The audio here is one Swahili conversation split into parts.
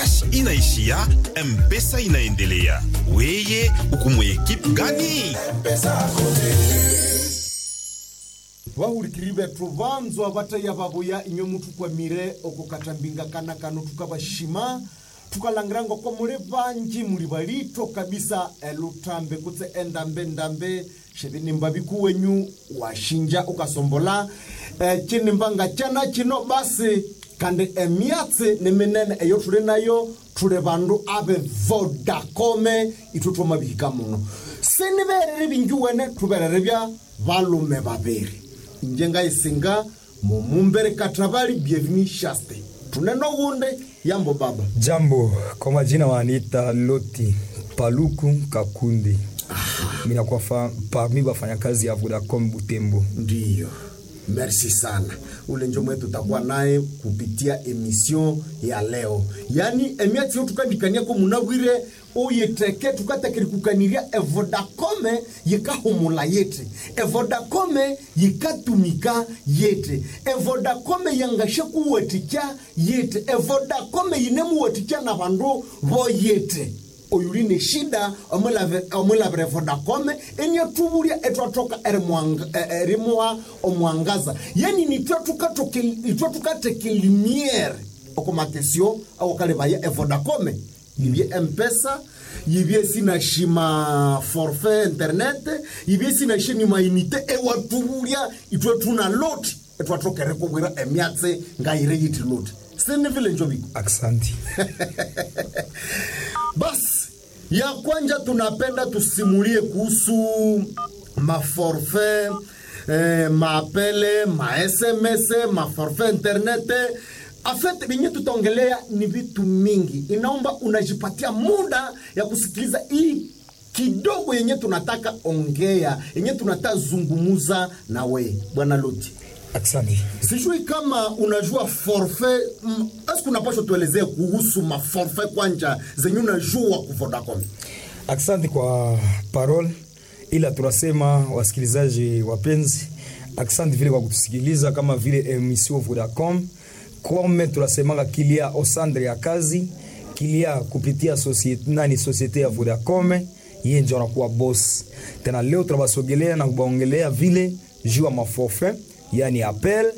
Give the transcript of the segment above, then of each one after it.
cash inaishia mpesa inaendelea weye ukumwe ekipe gani vahurikiri vethu vanzwa vataiya vavoya inyo muthu kwamire okukatambinga kana kano tukavashima tukalangiranga kwa muli vanji muli valito kabisa elutambe kutse endambe ndambe xevinimba vikuwenyu washinja ukasombola e, cinimbanga cana cino basi kandi emyatsi ni minene eyo tuli nayo tuli vandu ave vodacome ithu twamavihika muno siniverere vingi wene tuverere vya valume vaviri njengaisinga mumumbere katravali bienveni shaste tuneno gunde yambo baba Jambo, kwa majina waniita Loti Paluku Kakundi. Mina kwa fa, parmi wafanyakazi ya Vodacom Butembo. ndiyo merci sana ule njo mwetu tutakuwa naye kupitia emission ya leo yani emiatio tukandikania ko munawire uyiteke tukatekeri kukaniria evodacome yikahumula yete evodacome yikatumika yete evodacome yangashe kuwatikya yete evodacome yinemuwatikya na vandu vo yete oyuli ni shida omulavire vodacome eniatuvulya etwatoka erimuha omwangaza yani nitwe tukateke limiere okumakesio awokalivaya evodacome yivye mpesa yivye sinashima forfait internet yivye sinashima inite ewatuvulya itwe tuna loti etwatokere kuvwira emyatse ngaire yiti loti sinivile njoviko Aksanti. basi ya kwanja tunapenda tusimulie kuhusu maforfait eh, maapele masms maforfait internet afet vinye tutaongelea ni vitu mingi inaomba unajipatia muda ya kusikiliza hii kidogo yenye tunataka ongea yenye tunataka zungumuza na we bwana loti Aksanti. sijui kama unajua forfait mm, eske unapasha tuelezee kuhusu maforfait kwanja zenye unajua ku Vodacom Aksanti kwa parole, ila tunasema wasikilizaji wapenzi, aksanti vile kwa kutusikiliza kama vile emission Vodacom kome tunasemanga kilia osandre ya kazi kilia kupitia societe, nani societe ya Vodacom yeye ndio anakuwa boss. Tena leo tunabasogelea na kubaongelea vile juu ya maforfait yani appel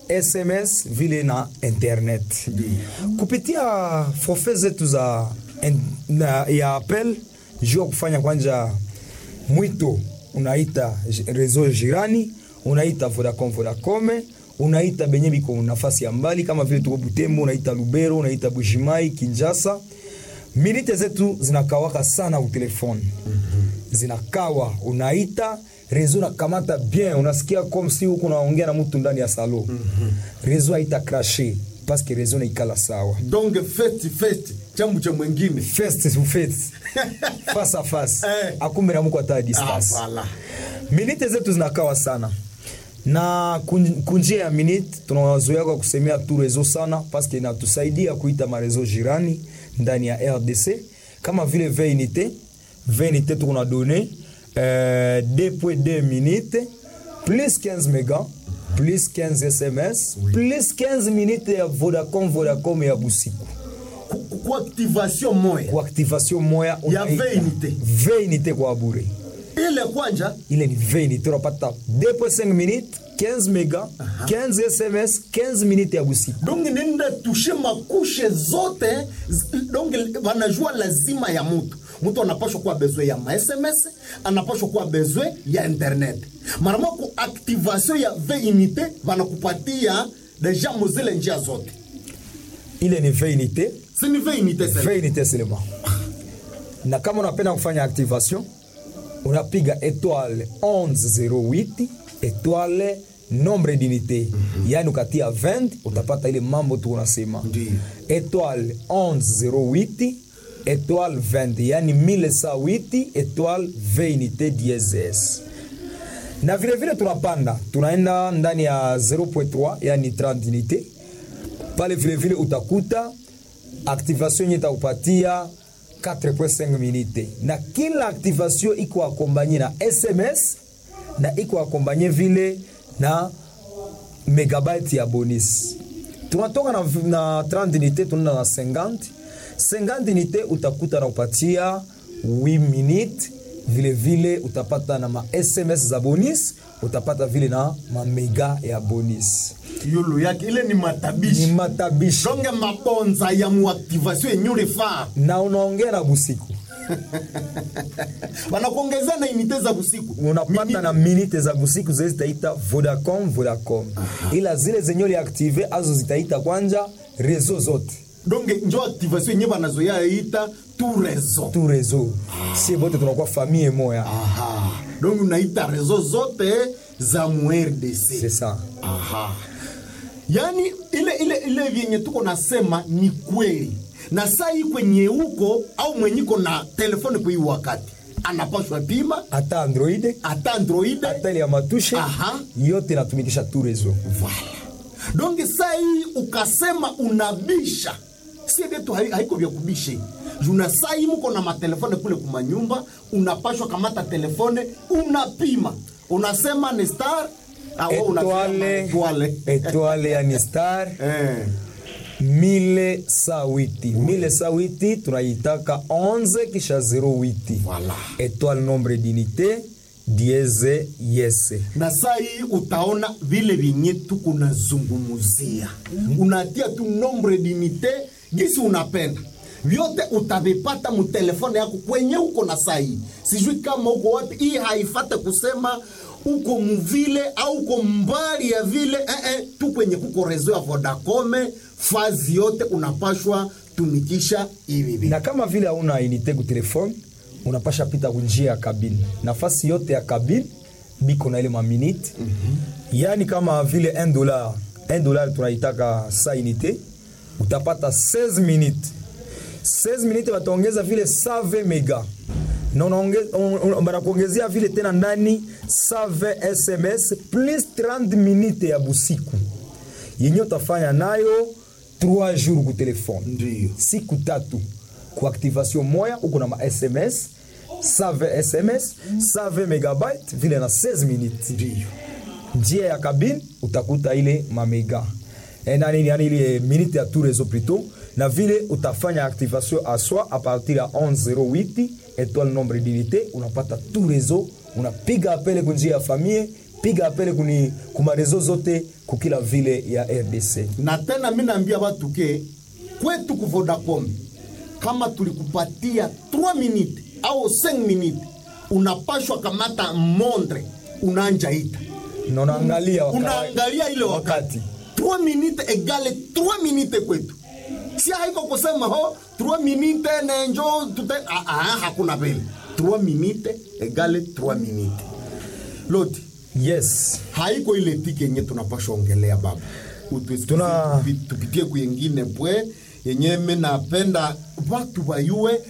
SMS vile na internet kupitia forfait zetu za en, na, ya appel juu ya kufanya kwanja mwito unaita j- reseau jirani unaita Vodacom Vodacom unaita benye biko nafasi ya mbali kama vile tuko Butembo unaita Lubero unaita Bujimai Kinshasa minite zetu zinakawaka sana utelefoni zinakawa unaita rezo nakamata bien unasikia comme si huko unaongea na mtu ndani ya salo rezo haita crashe paske rezo naikala sawa donc festi festi chambu cha mwengine face to face face à face Eh. akumbe na muko hata ah, distance voilà. minite zetu zinakawa sana na kun- kunjia ya minute tunawazoea kwa kusemea tu rezo sana paske inatusaidia kuita marezo jirani ndani ya rdc kama vile veinite veinite tukuna done euh, 2.2 minute plus 15 mega plus 15 sms plus 15 minute ya vodacom vodacom ya busiku Ku- ku- ku activation moya kwa activation moya Ya unaita 20 unité. 20 unité kwa bure ile kwanja ile ni 20 unité unapata 2.5 minutes 15 mega 15 sms 15 minutes ya busiku donc nenda tushe makushe zote z- donc wanajua lazima ya mutu mtu anapashwa kuwa bezwe ya masms anapashwa kuwa bezwe ya internet marama ku activation ya 20 unité wanakupatia deja muzile njia zote ile ni 20 unité sini 20 unité sasa 20 unité seulement na kama unapenda kufanya activation unapiga étoile 1108 étoile nombre d'unité yani ukatia 20 utapata ile mambo tu unasema Ndiyo. étoile 1108 étoile 20 yani 1108 étoile 20 unité dièses na vile vile tunapanda tunaenda ndani ya 0.3 yani 30 unité pale vile vile utakuta activation yenye itakupatia 4.5 minute na kila activation iko akombanye na sms na iko akombanye vile na megabyte ya bonus tunatoka na, na 30 unité tunaenda na 50 50 unité utakuta na upatia 8 minute vile vile utapata na ma sms za bonus utapata vile na mamega ya bonus yulu yake ile ni ni matabishi matabishi donge mabonza ya muaktivation yenye ulifaa na unaongea na busiku wanakuongezea na inite za busiku unapata na minite za busiku zile zitaita vodacom vodacom ila zile zenye uliaktive azo zitaita kwanja rezo zote donge njo activation yenye banazoya ita tu rezo tu rezo sie bote tunakuwa famille moya aha donge unaita rezo zote za mu RDC c'est ça aha yaani ile ile ile vyenye tuko nasema ni kweli na saa hii kwenye huko au mwenyiko na telefoni kwa hii wakati anapashwa pima hata android hata android hata ile ya matushe Aha. yote inatumikisha tu rezo Voilà. donge saa hii ukasema unabisha sie vyetu hai- haiko vya kubishe juna saa hii muko na matelefone kule kumanyumba unapashwa kamata telefone unapima unasema ni star ah, wewe unasema etoile etoile. etoile yani star Eh. mile sa witi mile sa witi tunaitaka 11 kisha 08 Voilà. etoile nombre d'unité dieze yese na saa hii utaona vile vyenye tuko nazungumuzia unatia tu nombre dinite gisi unapenda vyote utavipata mutelefone yako kwenye uko na saa hii sijui kama uko wapi hii haifate kusema uko muvile au uko mbali ya vile eh, eh, tu kwenye kuko rezo ya vodacome fazi yote unapashwa tumikisha hivi hivi na kama vile hauna unité ku telefone unapasha pita kunjia ya kabine nafasi yote ya kabine biko na ile maminute yaani kama vile 1 dollar 1 dollar tunaitaka sa unité utapata 16 minutes 16 minutes wataongeza vile 120 mega na unaonge- un- un- banakuongezea vile tena ndani 120 sms plus 30 minutes ya busiku yenye utafanya nayo 3 jours ku telefone Ndiyo. siku tatu ku activation moya uko na ma sms 120 sms 120 megabyte vile na 16 minutes ndiyo njia ya kabine utakuta ile mamega Eh, nani yani ile minute ya tout réseau plutôt na vile utafanya activation à soi à partir ya 1108 étoile nombre d'unité unapata tout réseau unapiga apele kunjia ya famille piga apele kuni kuma réseau zote kukila vile ya RDC na tena mi naambia watu ke kwetu ku Vodacom kama tulikupatia 3 minute au 5 minute unapashwa kamata mondre unaanja ita na unaangalia wakati unaangalia ile wakati 3 minute egale 3 minute kwetu si haiko kusema ho 3 minute nenjo tute ah, ah, hakuna vile 3 minute egale 3 minute loti yes haiko ile tiki yenye tunapashwa ongelea baba Utusikize Tuna- tupi- tupitie kuyengine pwe yenye me napenda watu wayue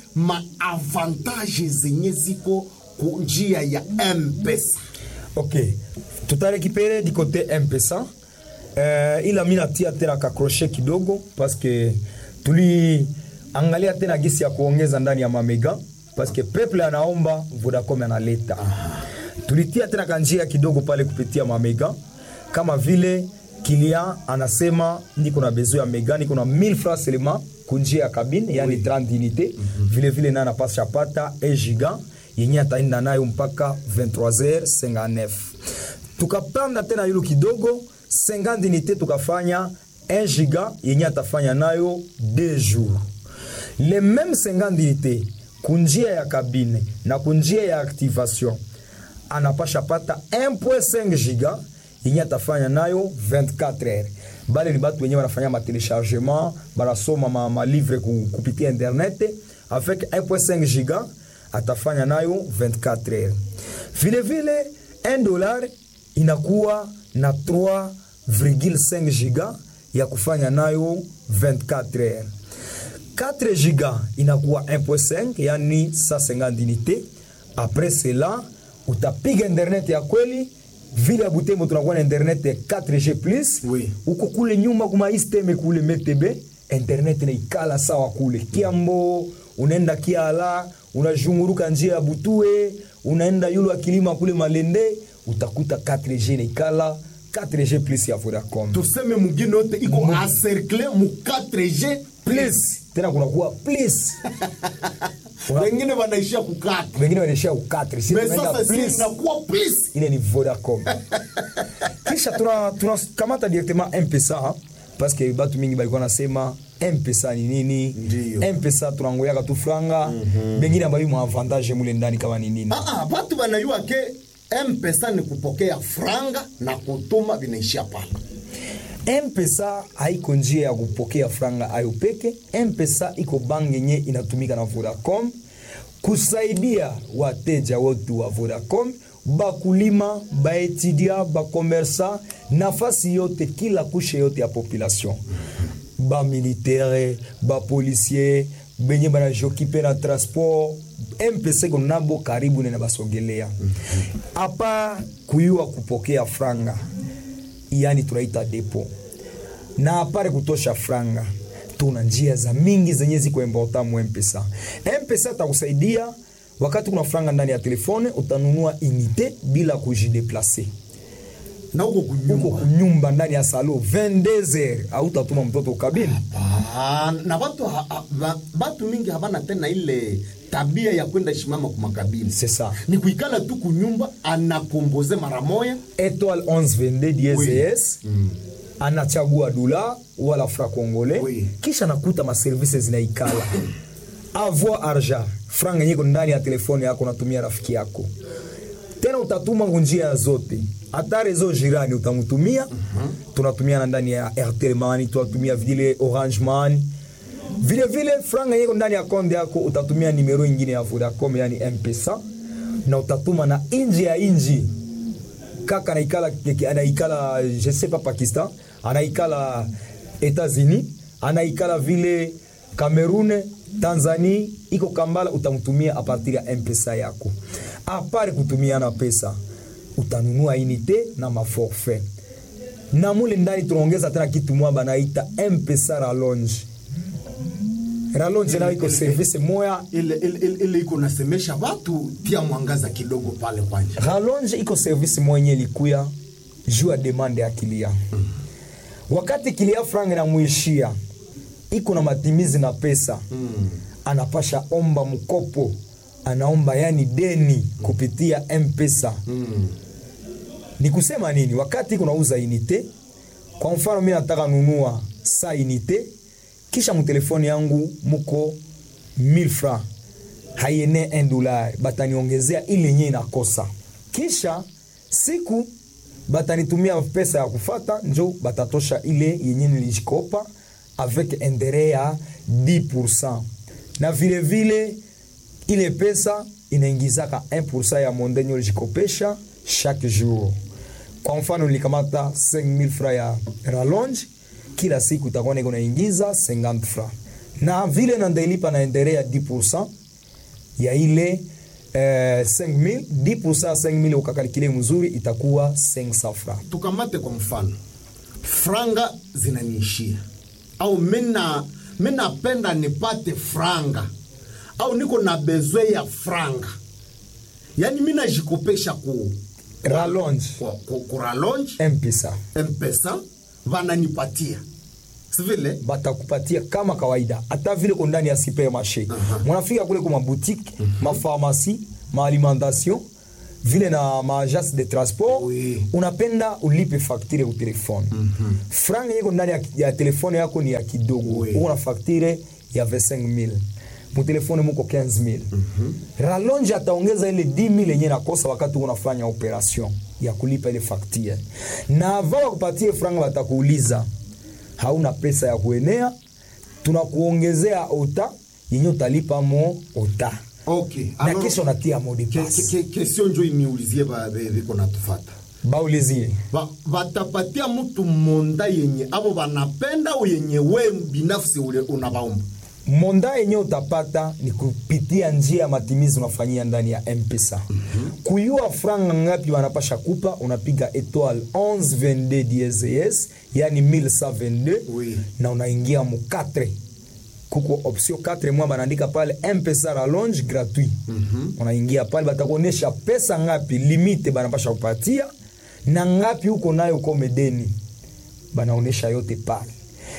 maavantaje zenye ziko ku njia ya mpesa ok tutarekipere du côté mpesa uh, ila mi natia tena kakroshe kidogo paske tuliangalia tena gisi ya kuongeza ndani ya mamega paske peple anaomba vodacom analeta tulitia tena kanjia kidogo pale kupitia mamega kama vile kilia anasema niko na besoin ya mega niko na 1000 francs seulement kunjia ya kabine yani 30 unité vile vile naye anapasha pata 1 giga yenye ataenda nayo mpaka 23h59 tukapanda tena yulu kidogo 50 unité tukafanya 1 giga yenye atafanya nayo 2 jours le même 50 unité kunjia ya kabine na kunjia ya activation anapasha pata 1.5 giga yenye atafanya nayo 24 heures bale ni batu wenye wanafanya matelechargement banasoma ma, ma livre ku, kupitia internet avec 1.5 giga atafanya nayo 24 heures vile vile 1 dollar inakuwa na 3,5 giga ya kufanya nayo 24 heures 4 giga inakuwa 1.5 yani 150 unité après cela utapiga internet ya kweli vile ya butembo tunakuwa na internet ya 4g plus Oui. uko kule nyuma kuma isteme kule metebe internet naikala sawa kule kiambo unaenda kiala unazhunguruka njia ya butue unaenda yulu akilima kule malende utakuta 4g naikala 4g plus ya vodacom tuseme mugine yote iko encercle mu 4g plus tena kunakuwa plus Una- wengine wanaishia kukata wengine wanaishia ukatri si Me tunaenda sasa si plus inakuwa please ile ni vodacom kisha tuna tunakamata directement mpesa parce que batu mingi balikuwa nasema mpesa ni nini Ndiyo. mpesa tunangoyaka tu franga bengine ambayo mwa avantage mule ndani kama ni nini Ah, ah, watu wanajua ke mpesa ni kupokea franga na kutuma vinaishia pale mpesa haiko njia ya kupokea franga ayo peke mpesa iko bangi yenye inatumika na vodacom kusaidia wateja wetu wa vodacom bakulima baetudia bakomersa nafasi yote kila kushe yote ya population bamilitere bapolisier benye banajokipe na transport mpesa iko nabo karibu nena basogelea apa kuyua kupokea franga yani tunaita depo na apare kutosha franga tuna njia za mingi zenye ziko important mu mpesa mpesa takusaidia wakati kuna franga ndani ya telefone utanunua unité bila kujideplace na huko uko kunyumba kunyumba ndani ya salo 22h autatuma mtoto kabini ah, na watu ha, ha, ba- batu mingi habana tena ile tabia ya kwenda shimama kumakabini C'est ça. ni kuikala tu kunyumba anakomboze mara moya étoile 1122 dièse Oui. yes anachagua dola wala fra congolais Oui. kisha nakuta maservice zinaikala avoir argent franga nyiko ndani ya telefone yako natumia rafiki yako tena utatuma ngunjia zote hata rezo jirani utamtumia tunatumia na ndani ya airtel money tunatumia vile orange money vile vile franga yiko ndani ya konde yako utatumia nimero ingine ya vodacom yani mpesa na utatuma na inji ya inji kaka anaikala anaikala je sais pas pakistan anaikala etats-unis anaikala vile cameroun tanzanie iko kambala utamtumia a partir ya mpesa yako apare kutumiana pesa utanunua inite na maforfait na mule ndani tunaongeza tena kitu mwa banaita mpesa ralonge ralonge nayo iko service moya ile ile- ile- ile iko nasemesha watu tia mwangaza kidogo pale kwanja rallonge iko service mwenye likuya juu ya demande ya kilia wakati kilia franga inamwishia iko na matimizi na pesa anapasha omba mkopo anaomba yani deni kupitia mpesa ni kusema nini wakati iko nauza inite kwa mfano mi nataka nunua sa inite kisha mtelefoni yangu muko 1000 francs haiene 1 dollar bataniongezea ile yenye inakosa kisha siku batanitumia pesa ya kufata njo batatosha ile yenye nilijikopa avec interet ya 10 na vile vile ile pesa inaingizaka 1 ya mondenye ulijikopesha chaque jour kwa mfano nilikamata 5000 francs ya rallonge kila siku itakuwa niko naingiza 50 francs na vile nandailipa na interet ya 10 ya ile eh, 5000 10% ya 5000 ukakalikile mzuri itakuwa 500 francs tukamate kwa mfano franga zinaniishia au mina minapenda nipate franga au niko na bezwe ya franga yaani mi najikopesha ku rallonge ku, ku, ku rallonge mpesa mpesa vananipatia sivile batakupatia kama kawaida hata vile ko ndani ya supermarché mwanafika kule kwa maboutique mapharmacie maalimentation vile na maagence de transport Oui. unapenda ulipe facture ku telefone franga yeko ndani ya, ya telefone yako ni ya kidogo Oui. uko na facture ya 25000 mutelefone muko 15000 rallonge ataongeza ile 10000 yenye nakosa wakati unafanya operation ya kulipa ile facture na avant wakupatie franga watakuuliza hauna pesa ya kuenea tunakuongezea ota yenye utalipa mo ota okay na Alors, kisha unatia mode ke- pass ke- ke- kesio njo iniulizie ba- be- biko natufata baulizie Ba- batapatia mtu monda yenye abo banapenda au yenye we binafsi ule unabaomba monda yenye utapata ni kupitia njia ya matimizi unafanyia ndani ya mpesa kuyua franga ngapi wanapasha kupa unapiga etoile 1122 DSS yani 1122 Oui. na unaingia mu 4 kuko option 4 mwa banaandika pale mpesa rallonge gratuit unaingia pale batakuonyesha pesa ngapi limite banapasha kupatia na ngapi huko nayo kome deni banaonesha yote pale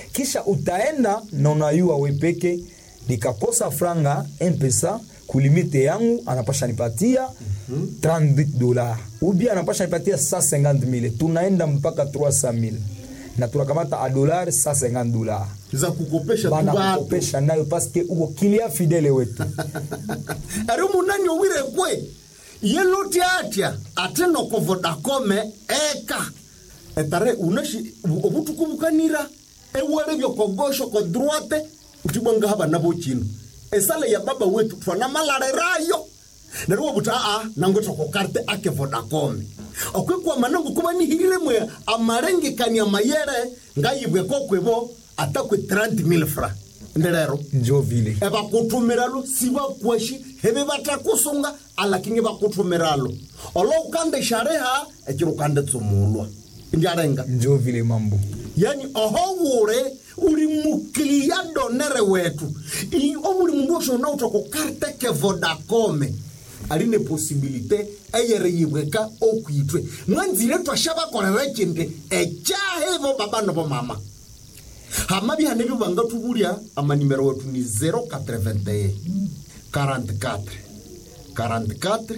kisha utaenda na unayua wepeke nikakosa franga mpesa kulimite yangu anapasha nipatia 30 dola ubi anapasha nipatia 150000 tunaenda mpaka 300000 na tunakamata a dolari 150 dola za kukopesha tu bana batu kukopesha nayo paske uko kilia fidele wetu ari munani owire kwe yeloti atya ate noko vodakome eka etare unashi obutuku bukanira ewere byokogosho ko droite utibwanga haba nabo chino esale ya baba wetu twana malarerayo nerwo buta a nango toko karte ake vodakome okwe kwa manango kuba nihirire mwe amarengekania mayere ngayibwe kokwebo atakwe 30000 francs nderero njo vile ebakutumiralo sibakwashi hebe batakusunga alakingi bakutumiralo olo ukande shareha ekiro ukande tsumulwa ndiarenga njo vile mambo yani oho wure uri muklia donere wetu I- omuli mundu osho nautoka karte ke vodakome aline posibilite eyere yibweka okwitwe mwanzire twasha bakorera ekindi ekyahevo baba nobo mama hama bihane byo banga tubulya amanimero wetu ni 081 44 44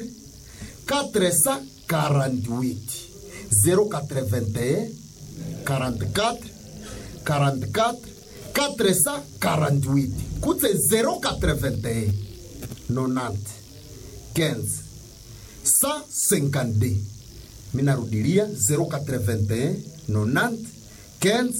448 081 44 44 448 kutse 081 90 15 152 minarudilia 081 90 15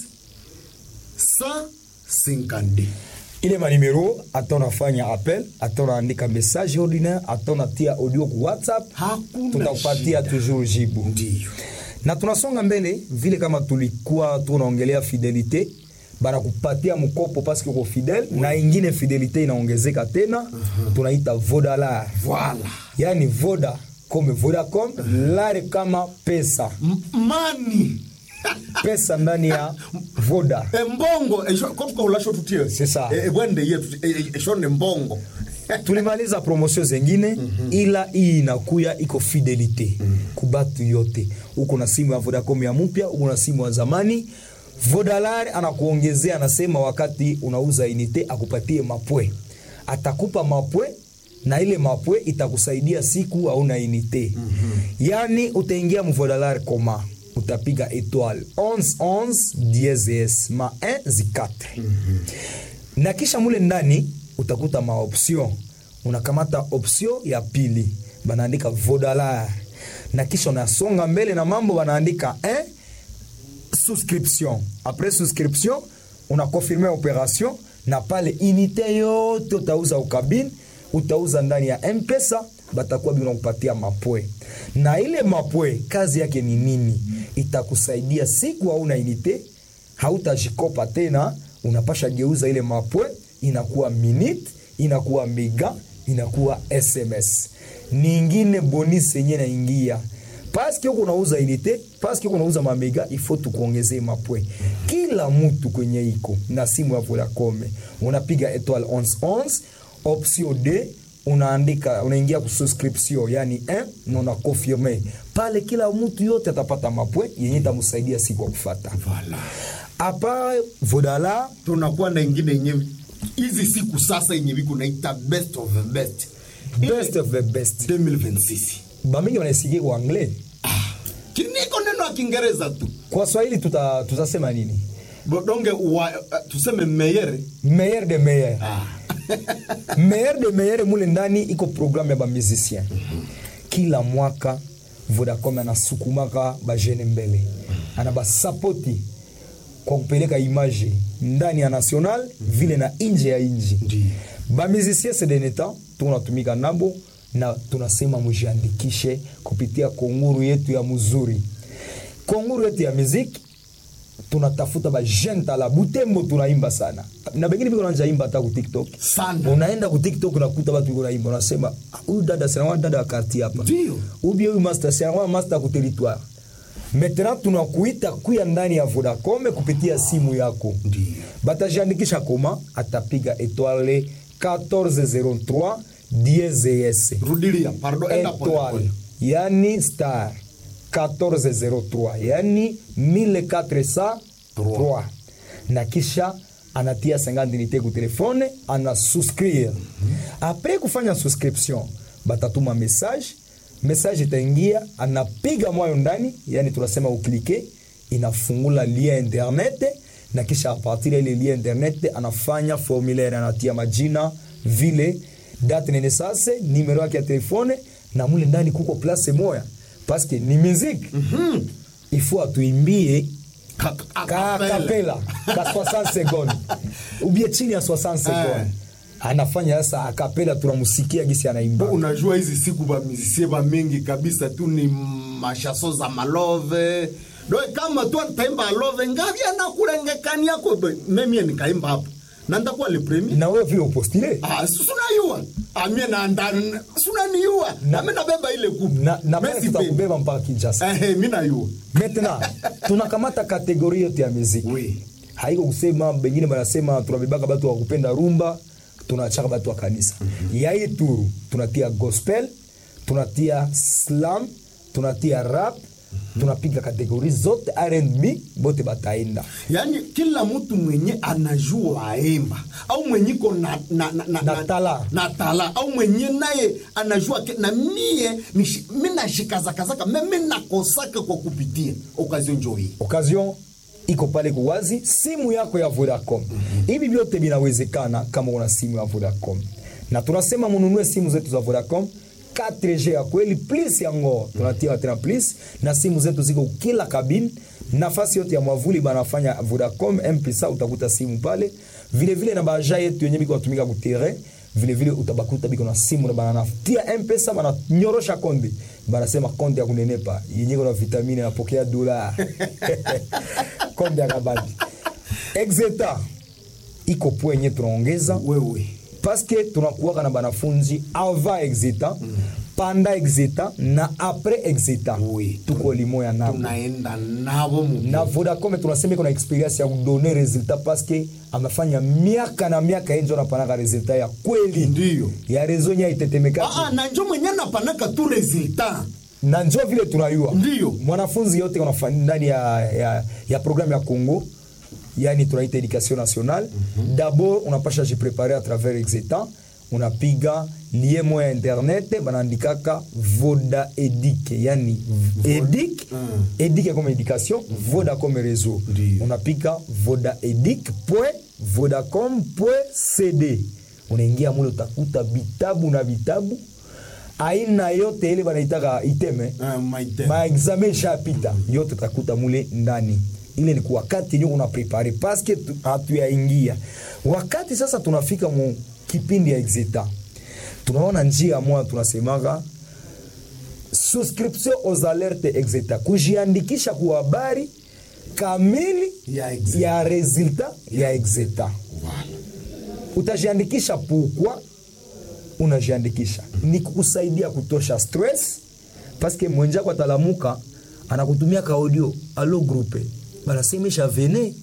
152 ile manimero ata unafanya appel ata unaandika message ordinaire ata unatia audio ku whatsapp Hakuna tutakupatia shida. toujours jibu ndiyo na tunasonga mbele vile kama tulikuwa tunaongelea fidelite banakupatia mkopo paske uko fidel na ingine fidelite inaongezeka tena tunaita vodalar Voilà. yani voda kome vodacom lare kama pesa M- mani pesa ndani ya voda embongo esho- ko tukahulasho tutie C'est ça. E- ebwende yetu e- e- esho ne mbongo tulimaliza promotion zengine ila hii inakuya iko fidelite kubatu yote uko na simu ya vodacom ya mpya uko na simu ya zamani vodalar anakuongezea anasema wakati unauza inite akupatie mapwe atakupa mapwe na ile mapwe itakusaidia siku hauna inite yani utaingia mvodalar koma utapiga etoile 11 10 ma 1 zikatre na kisha mule ndani utakuta maoption unakamata option ya pili banaandika vodalar na kisha unasonga mbele na mambo banaandika eh, souscription après souscription unakonfirme operation na pale unité yote utauza ukabini utauza ndani ya mpesa batakuwa binakupatia mapwe na ile mapwe kazi yake ni nini itakusaidia siku hauna unité hautajikopa tena unapasha geuza ile mapwe inakuwa minute inakuwa mega inakuwa sms ningine bonus yenye naingia paske huko unauza unité paske huko unauza mamega ifo tukuongezee mapwe kila mtu kwenye iko na simu ya Vodacom unapiga etoile 1111 option d unaandika unaingia ku subscription yani 1 na una confirme pale kila mtu yote atapata mapwe yenye itamsaidia siku ya kufata Voilà. apa vodala tunakuwa na ingine yenye hizi siku sasa yenye viku naita best of the best best of the best 2026 bamingi wanaisikia kwa anglais kiniko neno ya kiingereza tu kwa swahili tuta, tutasema nini bodonge wa, uh, tuseme meyere meilleur de meilleur ah. meilleur de meilleur mule ndani iko programme ya bamusicien kila mwaka vodacom anasukumaka bajene mbele ana basapoti kwa kupeleka image ndani ya national vile na nje ya nji Ndiyo. bamusicien sedeneta tunatumika nabo na tunasema mujiandikishe kupitia konguru yetu ya muzuri konguru yetu ya muziki tunatafuta bajene tala butembo tunaimba sana na bengine biko nanja imba hata ku tiktok Sana. unaenda ku tiktok unakuta batu biko naimba unasema "Ah, huyu dada sinawa dada wa quartier hapa Ndio. ubie huyu master sinawa master ku territoire maintenant tunakuita kuya ndani ya vodacom kupitia simu yako Ndio. batajiandikisha koma atapiga etoile 1403 DSS rudilia pardon enda pole étoile pole yani star 1403 yani 1403 na kisha anatia 50 unité ku telefone ana souscrire apres kufanya subscription batatuma message message itaingia anapiga mwayo ndani yani tunasema uklike inafungula lien internet na kisha apartir ya ile lien internet anafanya formulaire anatia majina vile date nene sase numero yake ya telefone na mule ndani kuko place moya paske ni musique mm-hmm. ifo atuimbie Ka- ka acapella. kapela ka 60 seconde ubie chini ya 60 seconde anafanya sasa akapela tunamusikia gisi anaimba unajua hizi siku bamizisie bamingi kabisa tu ni mashaso za malove doe kama tu ataimba alove ngavi anakulengekani yako be- memie nikaimba hapo na ndakuwa le premier na wewe vile upostile Ah, si- sunayua amie nanda sunaniua Na- nami nabeba ile kupu na, na pale Messi pe- tutakubeba mpaka Kinshasa Ehe, mi nayua maintenant tunakamata kategori yote ya muziki Oui. haiko kusema bengine banasema tunabebaka batu wa kupenda rumba tunachaka batu wa kanisa ya hii turu tunatia gospel tunatia slam tunatia rap tunapiga kategori zote R&B bote bataenda yaani kila mtu mwenye anajua aimba au mwenye iko na, na, na, na, Na tala. na tala au mwenye naye anajua ke, na mie nishi- mi nashikazakazaka me mi nakosaka kwa kupitia okazio njo hii occasion iko pale kuwazi simu yako ya Vodacom. Hivi vyote vinawezekana kama una simu ya Vodacom, na tunasema mununue simu zetu za Vodacom 4G ya kweli plus yango tunatia tena plus, na simu zetu ziko kila kabini, nafasi yote ya mwavuli banafanya Vodacom M-Pesa, utakuta simu pale vile vile, na baja yetu yenye biko natumika ku terrain vile vile utabakuta biko na simu na bananatia mpesa bananyorosha konde banasema konde ya kunenepa yenye iko na vitamini napokea dola konde ya kabandi exeta iko po yenye tunaongeza wewe paske tunakuwaka na banafunzi ava exeta panda exeta na apres exeta Oui. tuko limoya nabo tunaenda navo mu na vodacom tunasema iko na experience ya kudone resultat paske amefanya miaka na miaka yenjo anapanaka resultat ya kweli Ndiyo. ya rezo nye aitetemeka Ah, ah, na njo mwenye anapanaka tu resultat na njo vile tunayua Ndiyo. mwanafunzi yote unafanya ndani ya, ya, ya programme ya congo yani tunaita education nationale d'abord unapasha jiprepare à travers exetan unapiga lie moya ya internet banaandikaka voda edike yani edik edik comme éducation voda comme réseau Ndiyo. unapiga voda edik point vodacom point cd unaingia mule utakuta vitabu na vitabu aina yote ile banaitaka iteme Ah, maite. maexame ishapita yote utakuta mule ndani ile ni kwa wakati yenyewe una prepare paske tu- hatuyaingia wakati sasa tunafika mu kipindi ya exeta tunaona njia moja tunasemaga subscription aux alertes exeta kujiandikisha kwa habari kamili Ya Exeta. ya resultat ya exeta utajiandikisha pukwa unajiandikisha ni kukusaidia kutosha stress paske mwenjako atalamuka anakutumia ka audio alo grupe banasemesha vene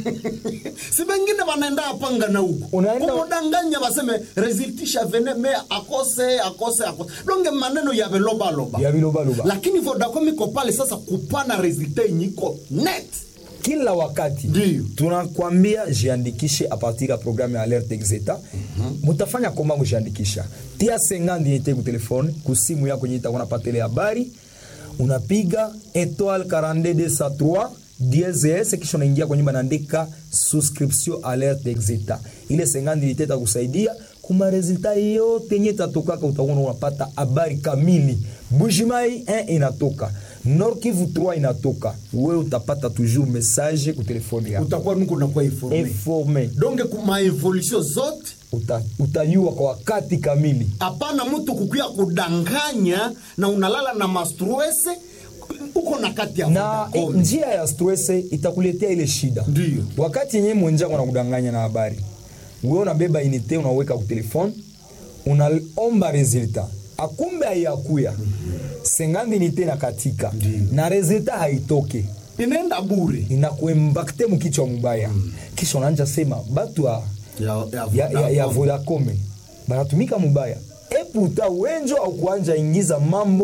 si bengine banaenda apanga na huko Unaenda- kumudanganya baseme resultisha vene me akose akose akose donge maneno ya velobaloba ya bilobaloba lakini vodacom iko pale sasa kupana resultat yenye iko net kila wakati Ndiyo. tunakwambia jiandikishe a partir ya programme ya alerte exeta mutafanya koma kujiandikisha tia 50 yete ku telefone ku simu yako yenye itakuwa napatele habari unapiga étoile 42203 DSS kisha unaingia kwenye banaandika subscription alerte exeta ile 50 yete itakusaidia kuma resulta yote yenye itatokaka utakuwa unapata habari kamili Bujimai 1 inatoka Nord Kivu 3 inatoka wewe utapata toujours message ku telefone yako utakuwa nuko nakuwa informe informe donge maevolution zote uta, utayua kwa wakati kamili hapana mtu kukuya kudanganya na unalala na mastrese uko na kati ya na Vodacom. eh, njia ya stress itakuletea ile shida Ndiyo. wakati yenyewe mwenjako anakudanganya na habari wewe unabeba inite unaweka ku telefone unaomba resultat akumbe haiyakuya sengandi inite na katika na resultat haitoke inaenda bure inakuembakte mukichwa mubaya kisha unaanja sema batu ya, ya, ya, ya, ya vodacom banatumika mubaya eputa wenjo au kuanja ingiza mambo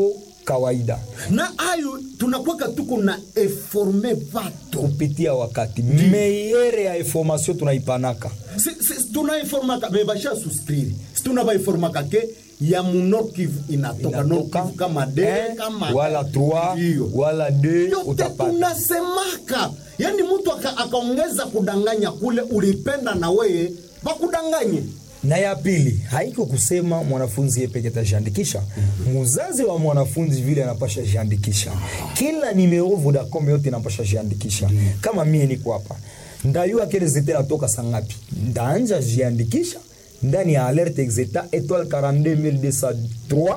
kawaida na ayo tunakwaka tuko na eforme vato kupitia wakati meyere ya information tunaipanaka Si- si- tunaiformaka me basha suscrire si tunavaiformaka ke ya muno kivu inatoka no Inatoka, kivu kama de eh, kama wala 3 Ndiyo. wala 2 yote utapata tunasemaka yani mtu aka- akaongeza kudanganya kule ulipenda na weye bakudanganye na ya pili haiko kusema mwanafunzi yeye peke atajiandikisha muzazi wa mwanafunzi vile anapasha jiandikisha kila nimero vodacom yote inapasha jiandikisha kama mie niko hapa ndayua kele zete natoka sangapi ndaanja jiandikisha ndani ya alerte exeta étoile 42203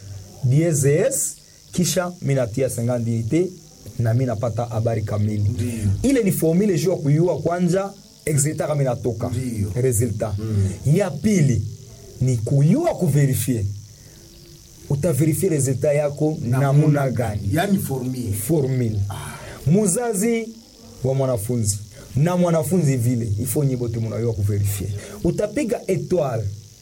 DSS kisha minatia 50 ite na mi napata habari kamili ile ni formule juu ya kuyua kwanja exeta kama inatoka Ndiyo. resultat ya pili ni kuyua kuverifie utaverifie resultat yako namuna gani yani formie formule muzazi wa mwanafunzi na mwanafunzi vile ifo nyi bote munayua kuverifie utapiga étoile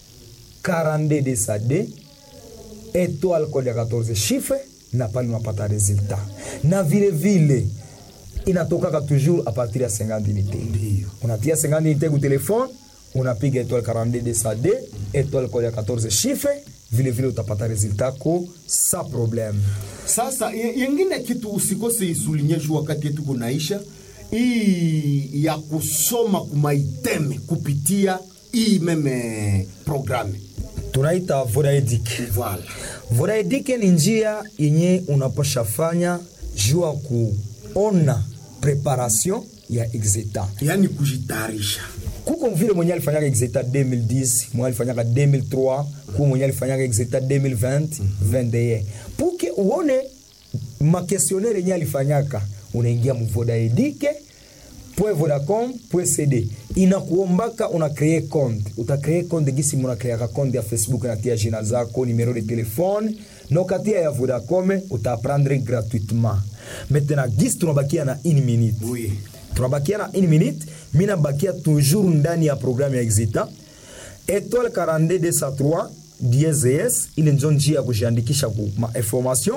42 de sa d étoile code ya 14 chiffre na pale unapata resultat na vile vile inatokaka toujours a partir ya 50 unité Ndiyo. unatia 50 unité ku telefone unapiga étoile 42 de sa d étoile code ya 14 chiffre vile vile utapata resultat ko sa problème sasa ye- yengine kitu usikose isulinyeshu wakati yetu kunaisha hii ya kusoma kumaiteme kupitia hii meme programe tunaita vodaedic Voilà. vodaedic ni njia yenye unapasha fanya juu ya kuona preparation ya exeta yani kujitayarisha kuko vile mwenye alifanyaka exeta 2010 mwenye alifanyaka 2003 kuko mwenye alifanyaka exeta 2020 21 puke uone makestionnaire yenye alifanyaka unaingia muvodaedike vodacom cd inakuombaka una kree compte utakree compte gisi munakreaka compte ya facebook natia jina zako numero de telefone na ukatia ya vodacom utaprendre gratuitement maintenant gisi tunabakia na une minute Oui. tunabakia na une minute mi nabakia toujours ndani ya programme ya exita étoile 42 203 DSS ile njo njia ya kujiandikisha ku ma information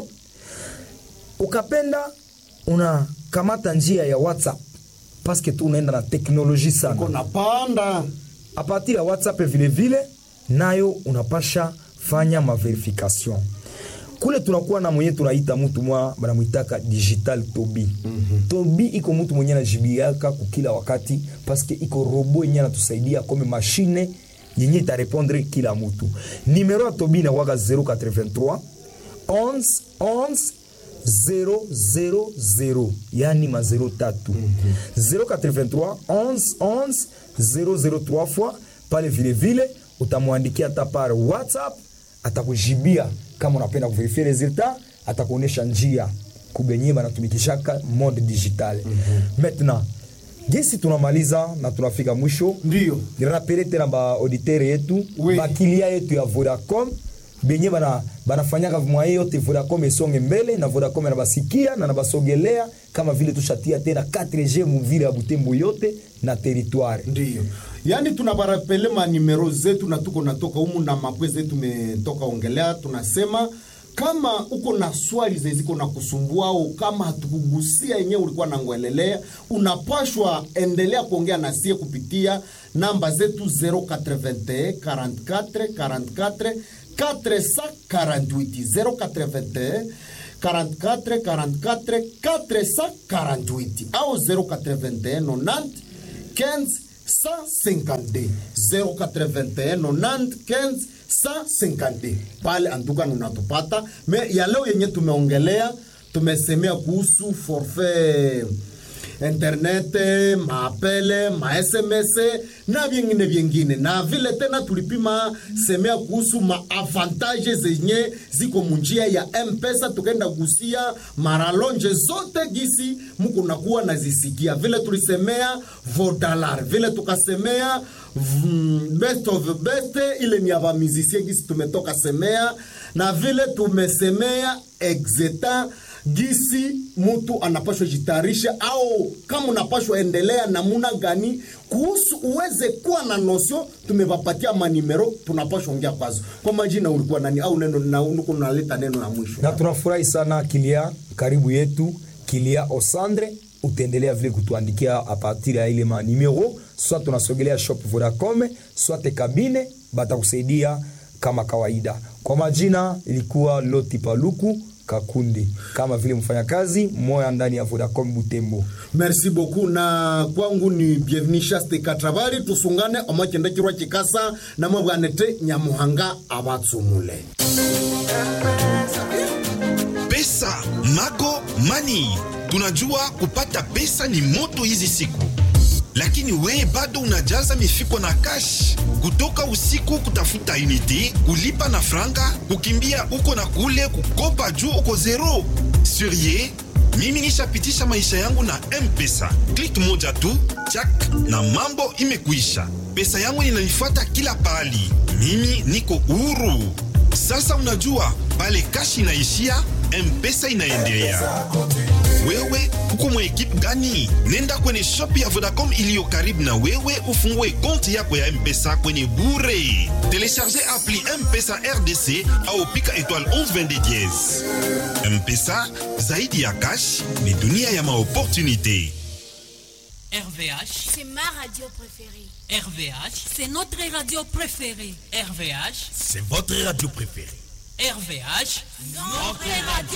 ukapenda unakamata njia ya whatsapp paske tu unaenda na teknoloji sana kona panda a partir ya whatsapp vile vile nayo unapasha fanya maverification kule tunakuwa na mwenye tunaita mtu mwa banamwitaka digital tobi mm-hmm. tobi iko mtu mwenye anajibiaka kukila wakati paske iko robo yenye anatusaidia kome mashine yenye itarepondre kila mtu nimero ya tobi inakwaka 083 11 11 000 yani ma 0 tatu 083 11 11 003 fois pale vile vile utamwandikia hata par whatsapp atakujibia kama unapenda kuverifie resultat atakuonyesha njia kubenye banatumikishaka mode digital maintenant gesi tunamaliza na tunafika mwisho Ndiyo. nirapele tena baauditere yetu Oui. bakilia yetu ya vodacom benye bana banafanyaka mwaye yote vodacom esonge mbele na vodacom anabasikia na nabasogelea kama vile tushatia tena 4g muvile ya butembo yote na territoire ndiyo yaani tunabarapele manimero zetu na tuko natoka humu na mapwe zetu tumetoka ongelea tunasema kama uko na swali zeziko na kusumbua au kama hatukugusia yenyewe ulikuwa nangwelelea unapashwa endelea kuongea na sie kupitia namba zetu 081 44 44 448 081 44 44 448 au 081 90 15 152 081 90 15 152 pale antuka unatupata me ya leo yenye tumeongelea tumesemea kuhusu forfait internet maapele masms na vyengine vyengine na vile tena tulipima semea kuhusu maavantage zenye ziko munjia ya mpesa tukaenda gusia maralonje zote gisi muku nakuwa nazisikia vile tulisemea vodalar vile tukasemea mm, best of best ile ni ya bamizisie gisi tumetoka semea na vile tumesemea exeta gisi mtu anapashwa jitayarisha au kama unapashwa endelea namuna gani kuhusu uweze kuwa na nosio tumevapatia manimero tunapashwa ongea kwazo kwa majina ulikuwa nani au neno na unuko naleta neno la mwisho na tunafurahi sana kilia karibu yetu kilia osandre utaendelea vile kutuandikia apartir ya ile manimero soit tunasogelea shop vodacom soit kabine batakusaidia kama kawaida kwa majina ilikuwa loti paluku kakundi kama vile mfanyakazi moya ndani ya vodacom butembo merci beaucoup na kwangu ni bienvenu shaste katravari tusungane omakenda kirwa kikasa namabwanete nyamuhanga abatsumule pesa mago mani tunajua kupata pesa ni moto hizi siku lakini we bado unajaza mifuko na kash kutoka usiku kutafuta unity kulipa na franga kukimbia uko na kule kukopa juu uko zero surie mimi nishapitisha maisha yangu na mpesa klik moja tu chak na mambo imekuisha pesa yangu inanifuata kila pahali mimi niko huru sasa unajua pale kashi inaishia mpesa inaendelea wewe uko mwa ekipe gani? Nenda kwenye shop ya Vodacom iliyo karibu na wewe, ufungue konti yako ya M-Pesa kwenye bure. Telecharge appli M-Pesa RDC au pika étoile 1122 dièse. M-Pesa zaidi ya cash ni dunia ya maopportunité. RVH, C'est ma radio préférée. RVH, C'est notre radio préférée. RVH, C'est votre radio préférée. RVH. Notre radio